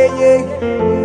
yeah, yeah.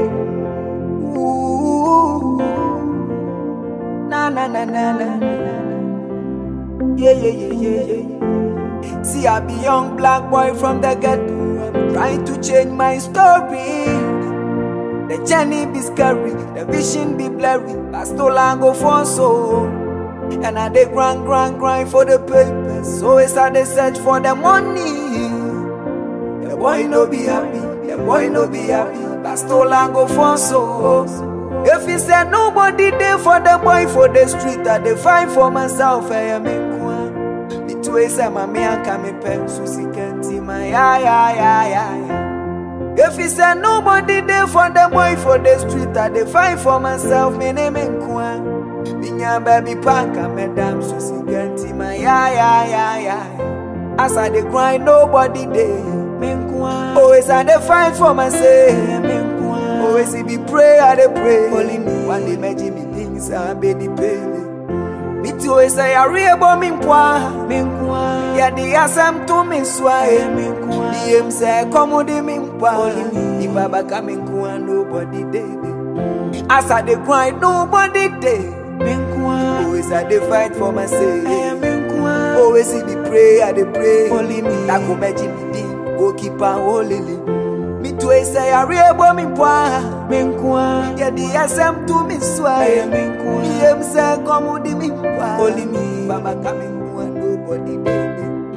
Ooh. Na na na na na. Yeah, yeah, yeah, yeah, yeah. See, I be young black boy from the ghetto. I'm trying to change my story. The journey be scary, the vision be blurry. But still I go for so. And I dey grind, grind, grind for the papers. Always I dey search for the money. The boy no be happy, the boy no be happy. But still I go for so. If he say nobody there for the boy for the street, I dey find for myself. I am in Me too say my me and me pen susi kenti my ya ya ya ya ya. If he say nobody there for the boy for the street, I dey find for myself. Me name Nkwa. Minya baby panka madam susi kenti my ya ya ya ya. As I dey grind, nobody there. Me Nkwa. Always I dey find for myself. Me Nkwa. Always it be pray, I dey pray. Only me. One day me Jimmy things I be the pele. Me too say I real me nkwa me nkwa ya di asam to me swae me nkwa di em say come di me nkwa di baba ka me nkwa nobody dey as I dey grind nobody dey me nkwa always I dey fight for myself me nkwa always it be pray I dey pray only me that go make me di go keep on holding me too say I real me nkwa me nkwa ya di asam to me swae me nkwa di em say come di me nkwa only me baba ka me nkwa nobody dey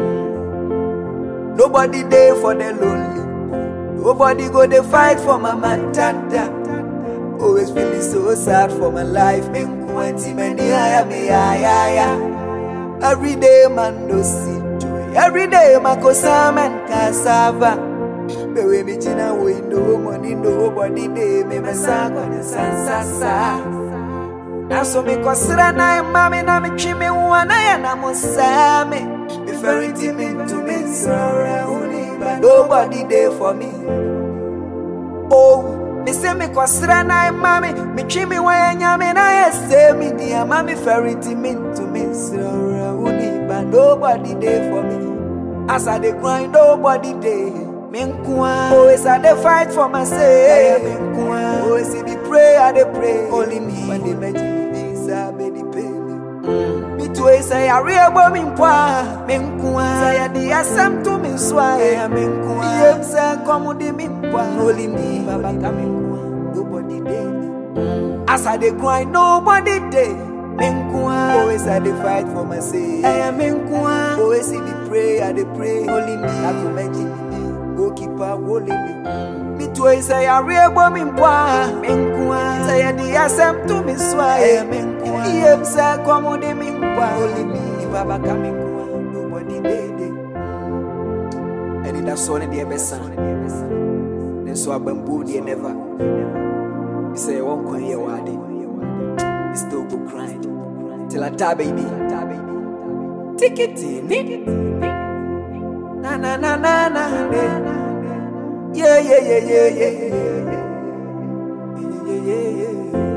Nobody there for the lonely. Nobody go dey fight for my matata. Always feeling so sad for my life. Me twenty many higher me higher. Every day man no see joy. Every day my kosam and cassava. Me we me china we no money nobody dey me me sang on the sansasa. Now so me kosira na mami na me twi me wana ya na mo me. Me very timid to me sorry only but nobody there for me. Oh, me say me kosira na mami me twi me wana nyame na ya say me dear mami very timid to me sorry only but nobody there for me. As I dey grind nobody there. Me nkwa Always I dey fight for myself Me nkwa Always it be pray I dey pray Only me When they mention me things I be the pain Me too say I real bo me nkwa Me nkwa Say I di asem to me swa Me nkwa Yem say come di me nkwa Only me Baba ka me nkwa Nobody dey As I dey grind nobody dey Me nkwa Always I dey fight for myself Me nkwa Always it be pray I dey pray Only me I go mention me go keep a wolele. Me too say I real bo me nkwa, me nkwa. Say I di asem to me swae, me nkwa. Yem say come di me nkwa, only me. If Baba ka me nkwa, nobody dey dey. And that song in the best Then so I bamboo the never. Me say one coin here wadi. Me still go grind till I die baby. Take it in it. Na na na na na yeah yeah yeah yeah yeah yeah yeah yeah yeah yeah